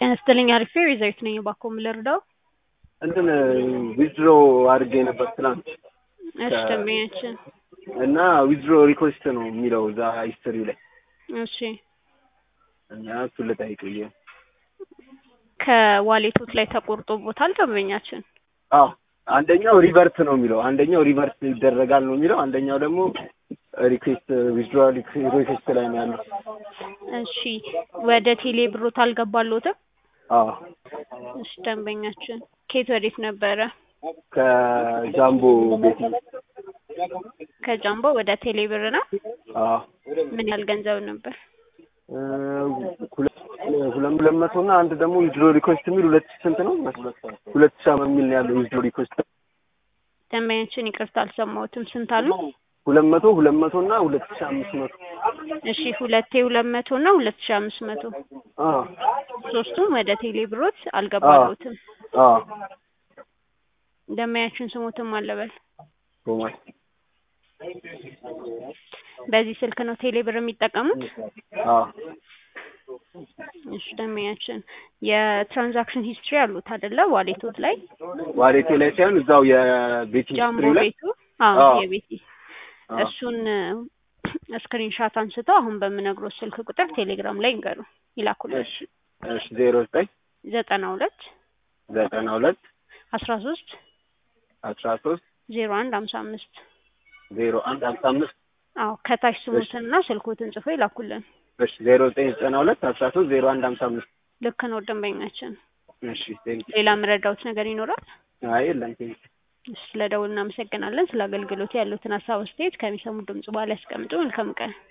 ጤና ይስጥልኝ አሪፍ ሪዘርት ነኝ እባክዎ ምን ልርዳው? እንትን ዊዝድሮ አድርጌ ነበር ትናንት እሺ ደንበኛችን እና ዊዝድሮ ሪኮስት ነው የሚለው እዛ ሂስትሪው ላይ እሺ እና እሱን ልጠይቅ ብዬ ነው። ከዋሌቶት ላይ ተቆርጦቦታል ደንበኛችን? አዎ አንደኛው ሪቨርት ነው የሚለው አንደኛው ሪቨርት ይደረጋል ነው የሚለው አንደኛው ደግሞ ሪኩዌስት ዊዝድሮዋል ሪኩዌስት ላይ ነው ያለው። እሺ ወደ ቴሌ ብሮት አልገባልዎትም? አዎ እሺ ደንበኛችን ከየት ወዴት ነበረ? ከጃምቦ ቤት ከጃምቦ ወደ ቴሌ ብር ነው? አዎ ምን ያህል ገንዘብ ነበር? እ ሁለት ሁለት መቶ እና አንድ ደግሞ ዊዝድሮ ሪኩዌስት የሚል ሁለት ሺህ ስንት ነው? ሁለት ሺህ አምስት የሚል ነው ያለው ዊዝድሮ ሪኩዌስት ደንበኛችን ይቅርታ አልሰማሁትም ስንት አሉ? ሁለት መቶ ሁለት መቶ እና ሁለት ሺህ አምስት መቶ እሺ ሁለቴ ሁለት መቶ እና ሁለት ሺህ አምስት መቶ አዎ ሶስቱም ወደ ቴሌ ብሮት አልገባልዎትም። አዎ ደንበኛችን ስሞትም አለበል ቶማስ በዚህ ስልክ ነው ቴሌ ብር የሚጠቀሙት? አዎ እሺ ደንበኛችን የትራንዛክሽን ሂስትሪ አሉት አይደለ ዋሌቶት ላይ? ዋሌቴ ላይ ሳይሆን እዛው የቤት ጃምቦ ሂስትሪው ላይ ቤቱ አዎ አዎ። የቤቲ አዎ። እሱን ስክሪንሻት አንስተው አሁን በምነግሮት ስልክ ቁጥር ቴሌግራም ላይ እንገሩ ይላኩልን። እሺ እሺ ዜሮ ዘጠኝ ዘጠና ሁለት ዘጠና ሁለት አስራ ሶስት አስራ ሶስት ዜሮ አንድ ሀምሳ አምስት ዜሮ አንድ ሀምሳ አምስት አዎ ከታች ስሙትንና ስልኮትን ጽፎ ይላኩልን። እሺ ዜሮ ዘጠኝ ዘጠና ሁለት አስራ ሶስት ዜሮ አንድ ሀምሳ አምስት ልክ ነው ደንበኛችን። እሺ ቴንክ ሌላ የምረዳውት ነገር ይኖራል? አይ የለም ቴንክ ስለ ደውል እናመሰግናለን። ስለ አገልግሎት ያሉትን ሀሳብ አስተያየት ከሚሰሙ ድምጽ በኋላ ያስቀምጡ። መልካም ቀን።